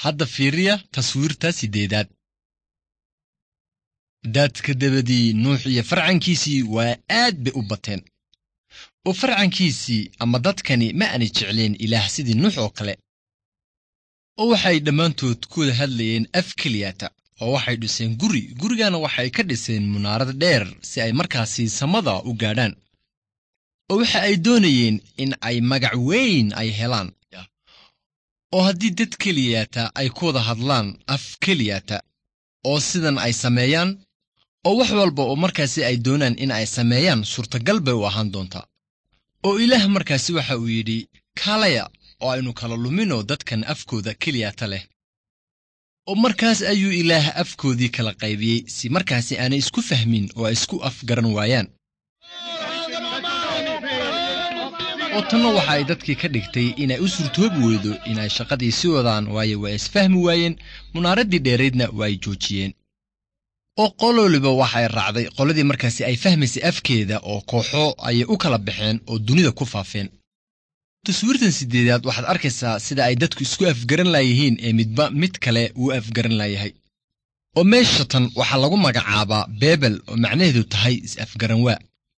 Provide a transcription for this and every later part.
hadda fiiriya taswiirta siddeedaad daadka dabadii nuux iyo farcankiisii waa aad bay u bateen oo farcankiisii ama dadkani ma aanay jecleen ilaah sidii nuux oo kale oo waxay dhammaantood ku wada hadlayeen af keliyata oo waxay dhiseen guri gurigana waxay ka dhiseen munaarad dheer si ay markaasi samada u gaadhaan oo waxa ay doonayeen in ay magac weyn ay helaan oo haddii dad keliyata ay ku wada hadlaan af keliyata oo sidan ay sameeyaan oo wax walba oo markaasi ay doonaan in ay sameeyaan suurtagal bay u ahaan doontaa oo ilaah markaasi waxa uu yidhi kaalaya oo aynu kala luminoo dadkan afkooda keliyata leh oo markaas ayuu ilaah afkoodii kala qaybiyey si markaasi aanay isku fahmin oo ay isku afgaran waayaan oo tanna waxa ay dadkii ka dhigtay inay u suurtoobi weydo inay shaqadii sii wadaan waayo waa isfahmi waayeen munaaraddii dheeraydna waa ay joojiyeen oo qololiba waxay raacday qoladii markaasi ay fahmaysay afkeeda oo kooxo ayay u kala baxeen oo dunida ku faafeen taswiirtan siddeedaad waxaad arkaysaa sida ay dadku isku afgaran laayihiin ee midba mid kale uu afgaran laayahay oo meesha tan waxaa lagu magacaabaa beebel oo macnaheedu tahay is-afgaran waa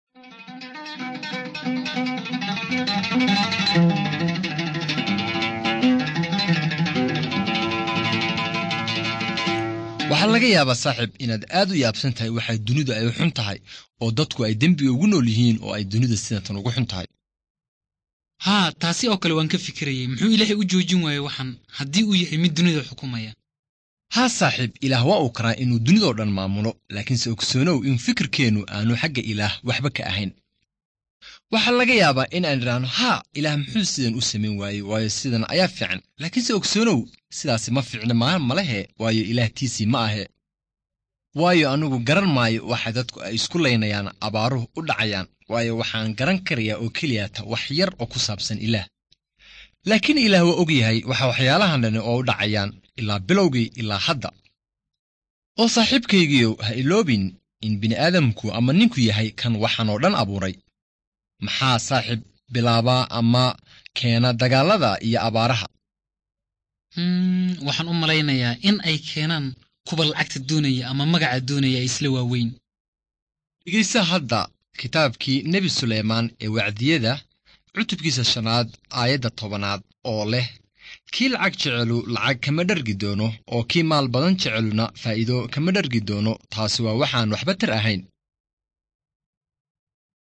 waxaa laga yaabaa saaxiib inaad aad u yaabsan tahay waxay dunidu ay xun tahay oo dadku ay dembiga ugu nool yihiin oo ay dunida sidatan ugu xun tahay haa taasi oo kale waan ka fikirayay muxuu ilaahay u joojin waaye waxan haddii uu yahay mid dunida xukumaya haa saaxiib ilaah waa uu karaa inuu dunidoo dhan maamulo laakiinse ogsoonow in fikirkeennu aanu xagga ilaah waxba ka ahayn waxaa laga yaabaa in aan idhaahno haa ilaah muxuu sidan u samayn waayey waayo sidan ayaa fiican laakiinse ogsoonow sidaasi ma fiicna maa malehe waayo ilaahtiisii ma ahe waayo anugu garan maayo waxa dadku ay isku laynayaan abaaruhu u dhacayaan waayo waxaan garan karayaa oo keliyata wax yar oo ku saabsan ilaah laakiin ilaah waa og yahay waxa waxyaalahan dhani oo u dhacayaan ilaa bilowgii ilaa hadda oo saaxiibkaygiiyow ha iloobin in bini'aadamku ama ninku yahay kan waxaan oo dhan abuuray maxaa saaxiib bilaabaa ama keena dagaallada iyo abaaraha waxaan u malaynayaa in ay keenaan kuwa lacagta doonaya ama magaca doonaya isla waaweyn dhegaysa hadda kitaabkii nebi suleymaan ee wacdiyada cutubkiisa shanaad aayadda tobanaad oo leh kii lacag jecelu lacag kama dhargi doono oo kii maal badan jeceluna faa'iido kama dhargi doono taasi waa waxaan waxba tar ahayn